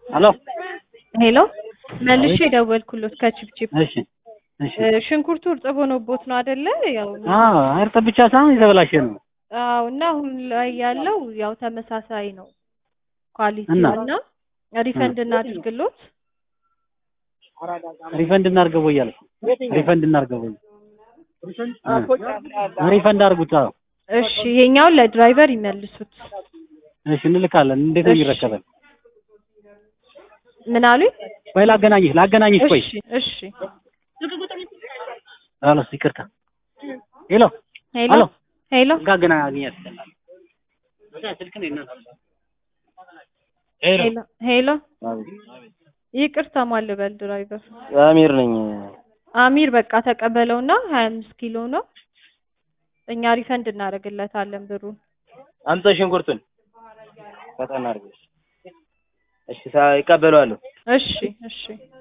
ሄሎ ሄሎ መልሼ የደወልኩሎት ከቺፕቺፕ እሺ እሺ ሽንኩርቱ እርጥብ ሆኖቦት ነው አይደለ? ያው አዎ እርጥብ ብቻ ሳይሆን የተበላሸ ነው አዎ። እና አሁን ላይ ያለው ያው ተመሳሳይ ነው ኳሊቲ እና? እና ሪፈንድ እናድርግሎት። ሪፈንድ እናድርገው እያልኩ ሪፈንድ እናድርገው እ ሪፈንድ አድርጉት አዎ እሺ ይሄኛውን ለድራይቨር ይመልሱት። እሺ እንልካለን እንዴት ነው እሺ። የሚረከበን ምን አሉኝ? ቆይ ላገናኝሽ ላገናኝሽ ቆይ እሺ እሺ። ሄሎ ይቅርታ ሄሎ ሄሎ ሄሎ ሄሎ ጋገናኛት ስልክ ነው እና ሄሎ ሄሎ ሄሎ ይቅርታ ማን ልበል ድራይቨር አሚር ነኝ። አሚር በቃ ተቀበለውና ሀያ አምስት ኪሎ ነው እኛ ሪፈንድ እናደርግለታለን ብሩን። አምጣ ሽንኩርቱን ፈጠን አድርገሽ። እሺ ሳ- ይቀበለዋለሁ። እሺ እሺ